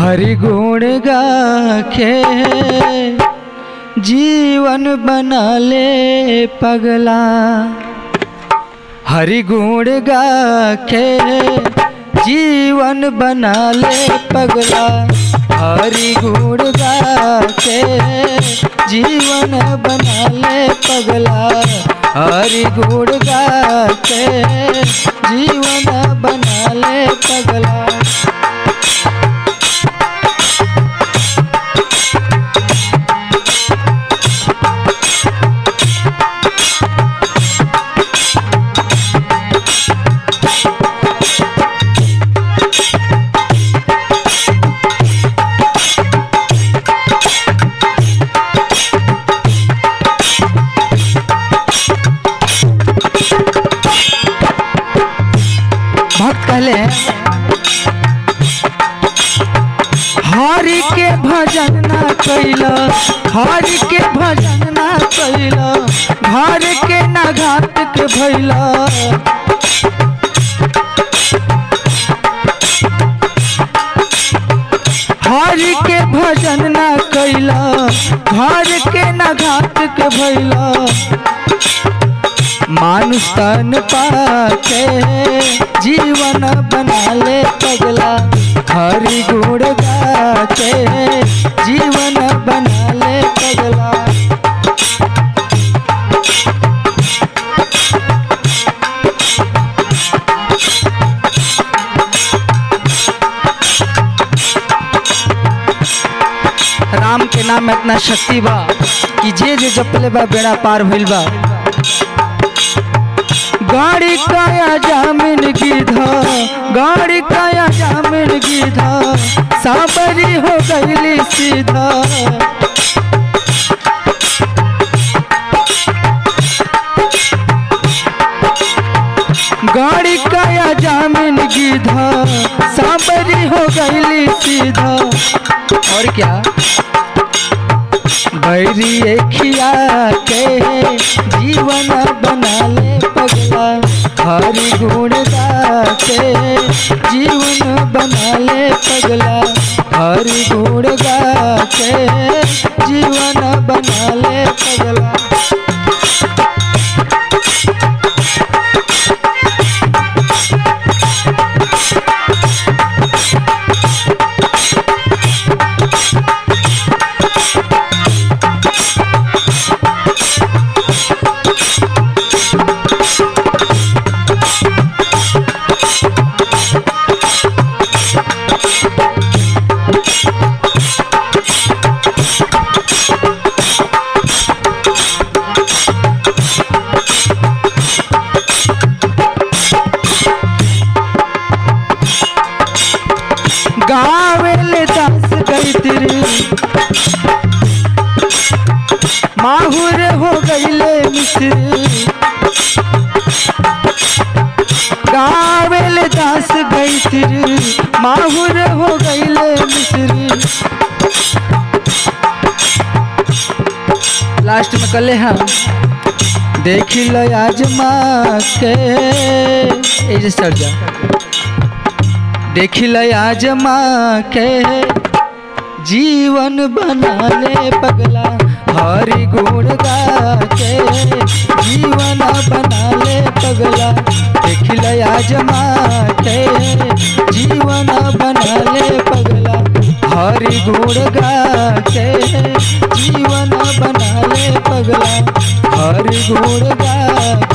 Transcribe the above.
हरि गुण गाखे जीवन बना ले पगला हरि गुण गाखे जीवन बना ले पगला हरि गुण गाखे जीवन बना ले पगला हरि गुण गाखे जीवन बना ले पगला भक्त कहले हरि के भजन ना कैल हरि के भजन ना कैल घर के ना घाट के भैल हरि के भजन ना कैल घर के ना घाट के भैल मानुष तन पाके जीवन बना ले पगला हरि गुण गाके जीवन बना ले पगला राम के नाम में इतना शक्ति बा कि जे जे जपले बा बेड़ा पार भइल बा गाड़ी काया जामिन गिधा गाड़ी काया जामिन गिधा साबरी हो गईली सीधा गाड़ी काया जामिन गिधा साबरी हो गईली सीधा और क्या बैरी खिया के जीवन बना ले पगला हरि गुण गाके जीवन बना ले पगला हरि गुण गाके जीवन बना ले पगला गावेले दास गई तेरे माहुर हो गईले मिश्र गावेले दास गई तेरे माहुर हो गईले मिश्र लास्ट में कले हम देखी लो आजमा के ए जे सर जा देखिल आजमा के जीवन बना ले पगला हरि गुण गाके जीवन बना ले पगला देखिल आजमा के जीवन बना ले पगला हरि गुण गाके जीवन बना ले पगला हरि गुण गाके